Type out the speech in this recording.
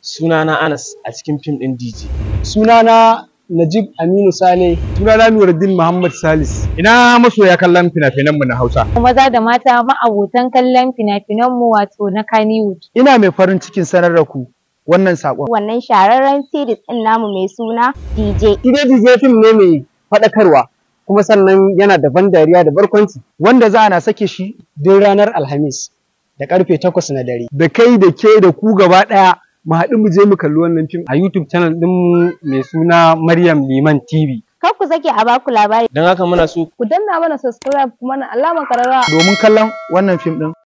Sunana Anas a cikin fim ɗin DJ. Sunana Najib Aminu Sale. Sunana Nuruddin Muhammad Salis. Ina masoya kallon fina-finan mu na Hausa. maza da mata ma'abotan kallon fina-finanmu wato na Kannywood. Ina mai farin cikin sanar da ku wannan saƙon. Wannan shahararren series ɗin namu mai suna DJ. Ide DJ fim ne mai faɗakarwa kuma sannan yana da ban dariya da barkwanci Wanda za na sake shi duk ranar Alhamis da karfe takwas na dare. da kai da ke da ku gaba ɗaya mu haɗu mu je mu kalli wannan fim. a YouTube channel ɗin mai suna Maryam Liman TV. Kar ku sake a baku labari. Don haka muna so Ku danna mana subscribe kuma na alamar kararrawa. Domin kallon wannan fim ɗin